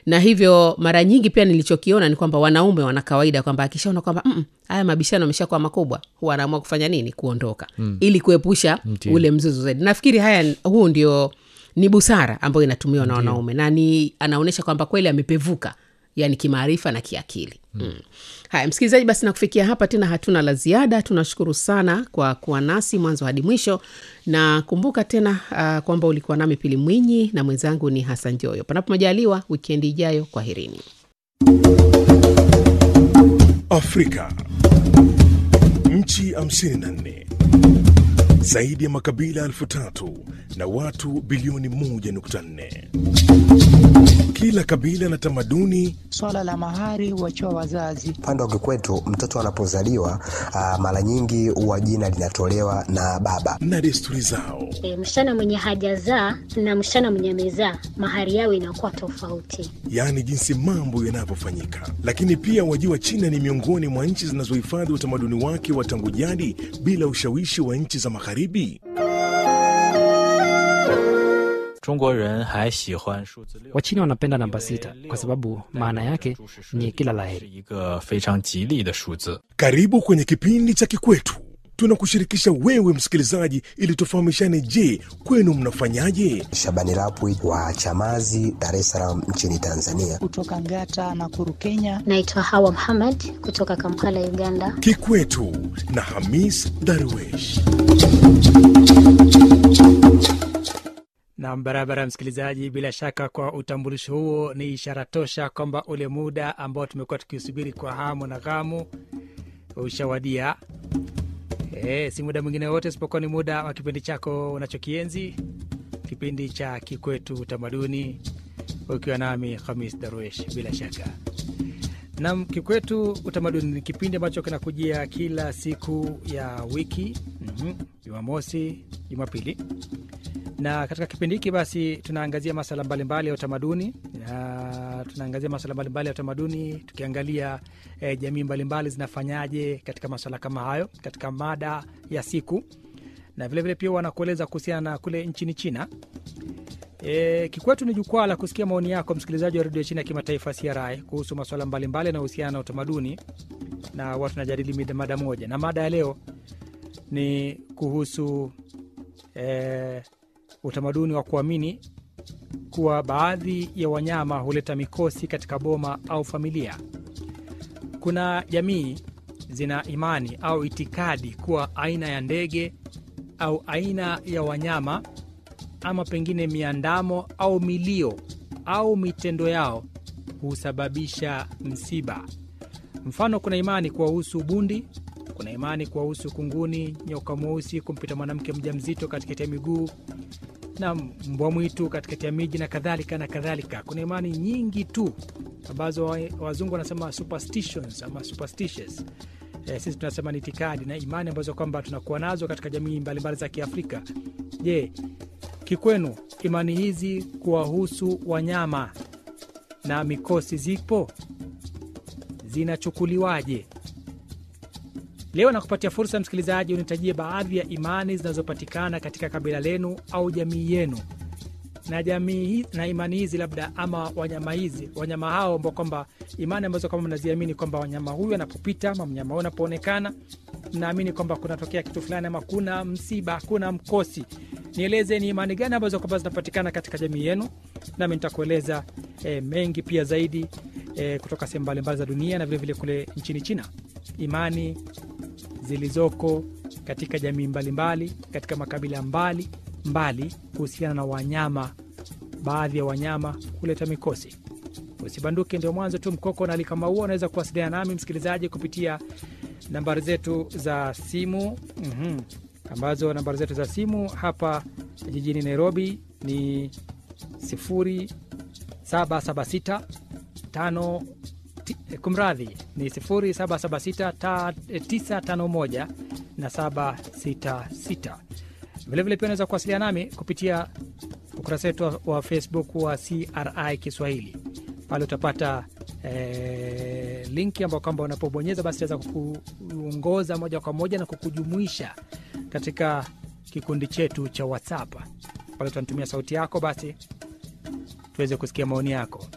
na hivyo mara nyingi pia nilichokiona ni kwamba wanaume wana kawaida kwamba akishaona kwamba "Mm, haya mabishano ameshakuwa makubwa huwa anaamua kufanya nini kuondoka mm. ili kuepusha Ndiyo. ule mzozo zaidi nafikiri haya huu ndio ni busara ambayo inatumiwa na wanaume na ni anaonyesha kwamba kweli amepevuka yani kimaarifa na kiakili mm. Mm. haya msikilizaji basi na kufikia hapa tena hatuna la ziada tunashukuru sana kwa kuwa nasi mwanzo hadi mwisho na kumbuka tena uh, kwamba ulikuwa nami pili mwinyi na mwenzangu ni hasan joyo panapo majaliwa wikendi ijayo kwaherini Afrika. Nchi 54 zaidi ya makabila elfu tatu na watu bilioni 1.4. Kila kabila na tamaduni Swala la mahari huachiwa wazazi. Upande wa kikwetu mtoto anapozaliwa ah, mara nyingi huwa jina linatolewa na baba. na desturi zao. E, msichana mwenye hajazaa na msichana mwenye amezaa mahari yao inakuwa tofauti. yaani jinsi mambo yanavyofanyika. Lakini pia wajua, China ni miongoni mwa nchi zinazohifadhi utamaduni wake wa tangu jadi bila ushawishi wa nchi za Magharibi. 中国人还喜欢数字六。 Wachina wanapenda namba sita kwa sababu maana yake ni kila 是 laheri. 一个非常吉利的数字。 Karibu kwenye kipindi cha Kikwetu. Tunakushirikisha wewe msikilizaji, ili tufahamishane. Je, kwenu mnafanyaje? Shabani Rapwi wa Chamazi, Dar es Salaam nchini Tanzania. Kutoka Ngata na Kuru, Kenya. Naitwa Hawa Muhammad kutoka Kampala, Uganda. Kikwetu na Hamis Darwesh. Nam barabara, msikilizaji, bila shaka kwa utambulisho huo ni ishara tosha kwamba ule muda ambao tumekuwa tukiusubiri kwa hamu na ghamu ushawadia. E, si muda mwingine wote isipokuwa ni muda wa kipindi chako unachokienzi, kipindi cha Kikwetu Utamaduni, ukiwa nami Hamis Darwesh. Bila shaka nam, Kikwetu Utamaduni ni kipindi ambacho kinakujia kila siku ya wiki, mhm, Jumamosi, Jumapili na katika kipindi hiki basi tunaangazia masala mbalimbali ya utamaduni na tunaangazia masala mbalimbali ya utamaduni tukiangalia eh, jamii mbalimbali zinafanyaje katika masala kama hayo katika mada ya siku na vilevile pia wanakueleza kuhusiana na kule nchini china E, kikwetu ni jukwaa la kusikia maoni yako msikilizaji wa redio China ya kimataifa CRI kuhusu masuala mbalimbali yanayohusiana na utamaduni na watu tunajadili mida- mada moja, na mada ya leo ni kuhusu e, utamaduni wa kuamini kuwa baadhi ya wanyama huleta mikosi katika boma au familia. Kuna jamii zina imani au itikadi kuwa aina ya ndege au aina ya wanyama ama pengine miandamo au milio au mitendo yao husababisha msiba. Mfano, kuna imani kuwahusu bundi, kuna imani kuwahusu kunguni, nyoka mweusi kumpita mwanamke mjamzito katikati ya miguu na mbwa mwitu katikati ya miji na kadhalika na kadhalika. Kuna imani nyingi tu ambazo wa- wazungu wanasema superstitions ama superstitious. E, sisi tunasema ni itikadi na imani ambazo kwamba tunakuwa nazo katika jamii mbalimbali za Kiafrika. Je, kikwenu imani hizi kuwahusu wanyama na mikosi zipo zinachukuliwaje? Leo nakupatia fursa msikilizaji, unitajie baadhi ya imani zinazopatikana katika kabila lenu au jamii yenu, na jamii hi- na imani hizi labda ama wanyama hizi wanyama hao ambao kwamba imani ambazo kama mnaziamini kwamba wanyama huyu anapopita ama mnyama huyu anapoonekana mnaamini kwamba kunatokea kitu fulani ama kuna msiba, kuna mkosi. Nieleze ni imani gani ambazo kwamba zinapatikana katika jamii yenu, nami nitakueleza e, mengi pia zaidi e, kutoka sehemu mbalimbali za dunia na vilevile vile kule nchini China, imani zilizoko katika jamii mbalimbali katika makabila mbali mbali kuhusiana na wanyama, baadhi ya wanyama kuleta mikosi. Usibanduke, ndio mwanzo tu mkoko na alikama huo. Unaweza kuwasiliana nami msikilizaji kupitia nambari zetu za simu mm ambazo nambari zetu za simu hapa jijini Nairobi ni 0776 tano ti- eh, kumradhi ni 0776 ta- eh, 951 na 766. Vilevile pia unaweza kuwasiliana nami kupitia ukurasa wetu wa- wa Facebook wa CRI Kiswahili. Pale utapata eh, linki ambao kwamba unapobonyeza basi itaweza kukuongoza moja kwa moja na kukujumuisha katika kikundi chetu cha WhatsApp. Pale utanitumia sauti yako basi tuweze kusikia maoni yako.